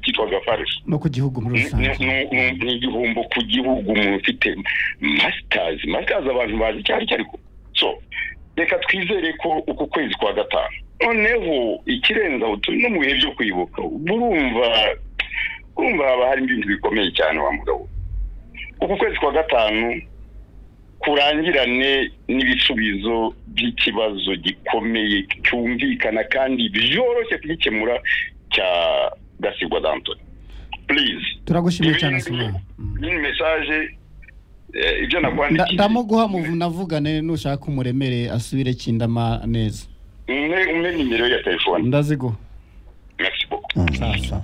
kitwaga faresi no ku gihugu muri rusange ni igihombo ku gihugu umuntu ufite masitazi masitazi abantu bazi icyo ari cyo ariko so reka twizere ko uku kwezi kwa gatanu noneho ikirenze aho turi no mu bihe byo kwibuka urumva urumva haba harimo ibintu bikomeye cyane wa mugabo uku kwezi kwa gatanu kurangirane n'ibisubizo by'ikibazo gikomeye cyumvikana kandi byoroshye kugikemura cya gasigwa dantoni purize turagushimiye cyane asimara ni mesaje ibyo nakwandikiye ndamuguha navugane nushaka umuremere asubire kindama neza umwe umwe nimero ya telefone ndaziguha merci beaucoup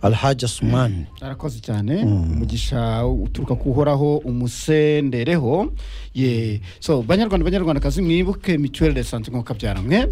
alhaji asumani arakoze cyane umugisha uturuka ku uhoraho umusendereho ye so banyarwanda banyarwandakazi mwibuke mituweli de sante nk'uko mwe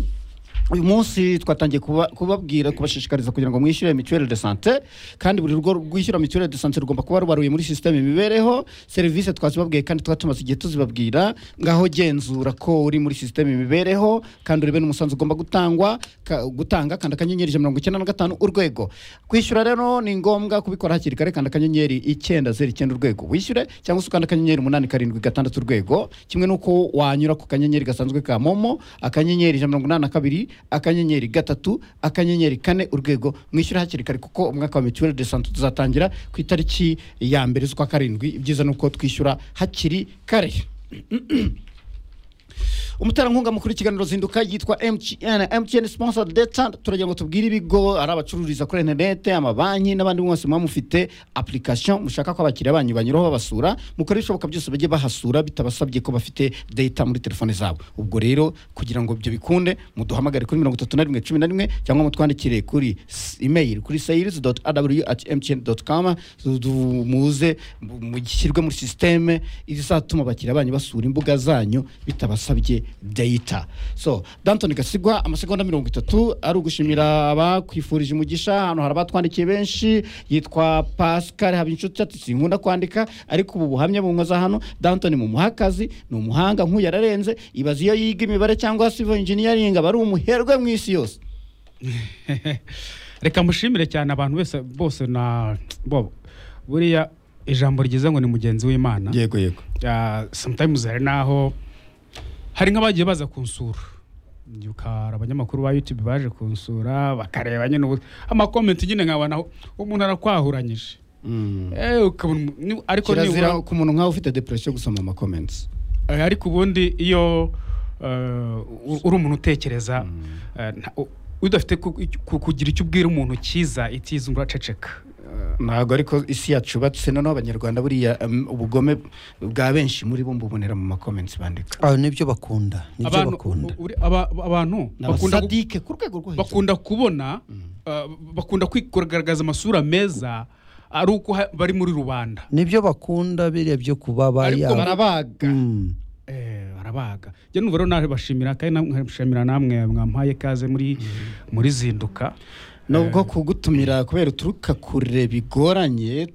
uyu munsi twatangiye kubabwira kubashishikariza kugira ngo mwishyure mituweli de sante kandi buri rugo rwishyura mituweli de sante rugomba kuba rubaruye muri sisiteme imibereho serivisi twazibabwiye kandi tuba tumaze igihe tuzibabwira ngaho genzura ko uri muri sisiteme imibereho kandi urebe n'umusanzu ugomba gutangwa ka- gutanga kandi akanyenyeri ijana na mirongo icyenda na gatanu urwego kwishyura rero ni ngombwa kubikora hakiri kare kandi akanyenyeri icyenda zeru icyenda urwego wishyure cyangwa se ukanda akanyenyeri umunani karindwi gatandatu urwego kimwe n'uko wanyura ku kanyenyeri gasanzwe ka momo akanyenyeri ijana na mirongo inani na kabiri akanyenyeri gatatu akanyenyeri kane urwego mwishyura hakiri kare kuko umwaka wa mituweli de sante tuzatangira ku itariki ya mbere z'ukwa karindwi ibyiza ni uko twishyura hakiri kare umuterankunga mukuru w'ikiganiro zinduka yitwa mtn mtn sponsor data turagira ngo tubwire ibigo ari abacururiza kuri interinete amabanki n'abandi mwese muba mufite application mushaka ko abakiriya banyu banyuraho babasura mukora ibishoboka byose bajye bahasura bitabasabye ko bafite data muri telefone zabo ubwo rero kugira ngo ibyo bikunde muduhamagare kuri mirongo itatu na rimwe cumi na rimwe cyangwa mutwandikire kuri s- email kuri sayirizi doti adabuyu ati mtn doti kamu muze mushyirwe muri sisiteme izatuma abakiriya banyu basura imbuga zanyu bitabasabye data so dantoni gasigwa amasegonda mirongo itatu ari ugushimira abakwifurije umugisha hano hari abatwandikiye benshi yitwa pascal habinshuti ati sinkunda kwandika ariko ubu buhamya bunkoza hano dantoni mu muhakazi ni umuhanga nk'uyu yararenze ibaza iyo yiga imibare cyangwa civil engineering aba ari umuherwe mu isi yose reka mushimire cyane abantu bose bose na bo buriya ijambo ryiza ngo ni mugenzi w'imana yego yego Ah, sometimes hari n'aho hari nk'abagiye baza kunsura Ndibuka hari abanyamakuru ba youtube baje kunsura bakareba nyine ubu- amakomenti nyine nkabona aho umuntu arakwahuranyije Eh, ukabona umu- ni- ariko nibura kirazira ku muntu nk'aho ufite depression gusoma amakomenti Eh, ariko ubundi iyo eh, u- uri umuntu utekereza eh, nta- u- udafite ku- ku- kugira icyo ubwira umuntu cyiza itizungu uraceceka ntabwo ariko isi yacu yubatse noneho abanyarwanda buriya um, ubugome bwa benshi muri bo mbubonera mu makomenti bandika Ah, nibyo bakunda nibyo abantu bakunda u- uri- aba- abantu bakunda gu- abasadike ku rwego rwo hejuru bakunda kubona eh, bakunda kugaragaza amasura meza ari uko ha- bari muri rubanda nibyo bakunda biriya byo kuba Ariko baya barabaga Mm. Eh, barabaga njye numva rero naje bashimira kandi na- nkabashimira namwe mwampaye ikaze muri muri zinduka nubwo kugutumira kubera uturuka kure bigoranye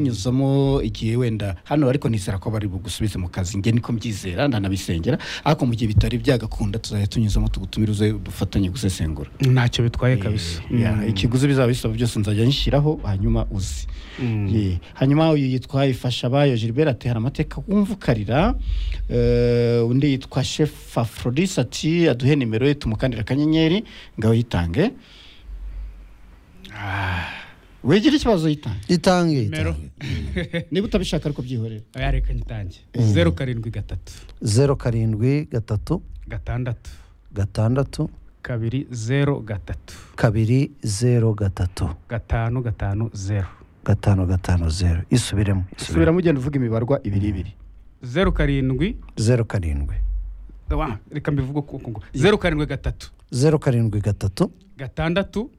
tunyuzamo igihe wenda hano ariko nizera ko bari bugusubize mu kazi nge niko mbyizera ndanabisengera ariko mu gihe bitari byagakunda tuzajya tunyuzamo tugutumire uze dufatanye gusesengura ntacyo bitwaye kabisa Ya, ikiguzi bizaba bisaba byose nzajya nshyiraho hanyuma uzi Ye. hanyuma uyu yitwa ifasha abayo gilbert ati hari amateka wumva ukarira Eh, undi yitwa chef afrodis ati aduhe nimero ye tumukandira akanyenyeri ngaho yitange wigira ikibazo yitange itange Mero. itange. niba utabishaka ariko byihorera oya reka ngitange zeru karindwi gatatu zeru karindwi gatatu gatandatu gatandatu kabiri zeru gatatu kabiri zeru gatatu gatanu gatanu zeru gatanu gatanu zeru isubiremo isubiremo subiramo ugenda uvuga imibarwa ibiri ibiri zeru karindwi zeru karindwi wa, reka mbivuge uko ngo zeru karindwi gatatu zeru karindwi gatatu gatandatu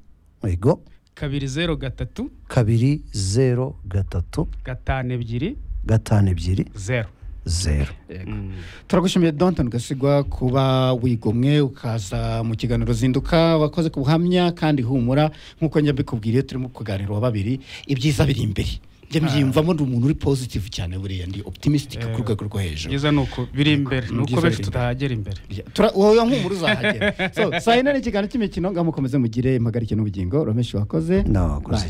yego kabiri zeru gatatu kabiri zeru gatatu gatanu ebyiri gatanu ebyiri zeru zeru turagushimiye donton gasigwa kuba wigomwe ukaza mu kiganiro zinduka wakoze ku buhamya kandi humura nk'uko njya mbikubwiriye turimo kuganira wa babiri ibyiza biri imbere njya mbyiyumvamo ndi umuntu uri positive cyane buriya ndi optimistic ku rwego rwo hejuru byiza ni uko biri imbere ni uko Byiza benshi biri tutahagera imbere Tura- wowe nk'umura uzahagera so saa yine ni ikiganiro cy'imikino ngaho mukomeze mugire impagarike n'ubugingo romeshi wakoze nawe wakoze Bye. cyane